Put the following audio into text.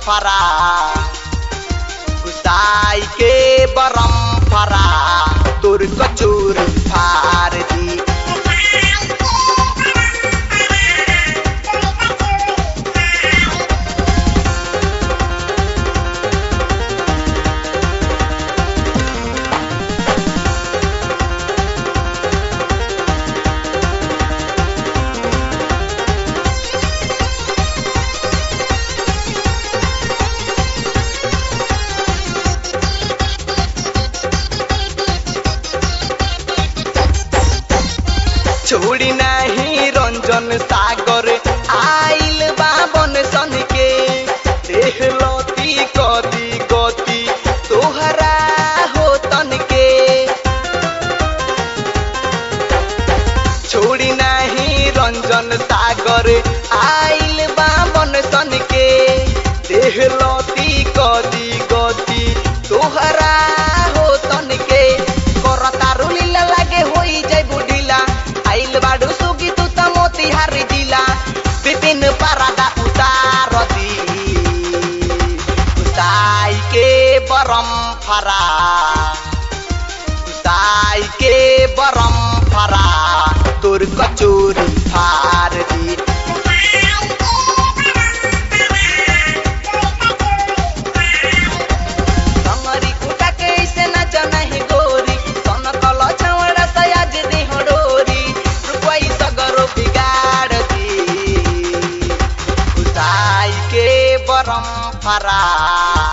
फरा घुसाई के बरम फरा तोर कचोर फार दी छोड़ी नाही रंजन सागर आइल बाबन सन के देख लती कदी गति तोहरा हो तन के छोड़ी नाही रंजन सागर आइल बाबन सन के देख लती कदी गति तोहरा हो तन के करतारू लीला लागे होई जाय बुढ़िला आइल बाडू सुगी तू त मोतिहारी जिला विपिन पारादा उतार दी उताई के बरम फरा उताई के बरम फरा तोर कचोरी फार दी कमरी कुटा के ऐसे नाच नहीं गोरी सन कल छवड़ा सयाज दी डोरी रुपई सगरो बिगाड़ दी उताई के बरम फरा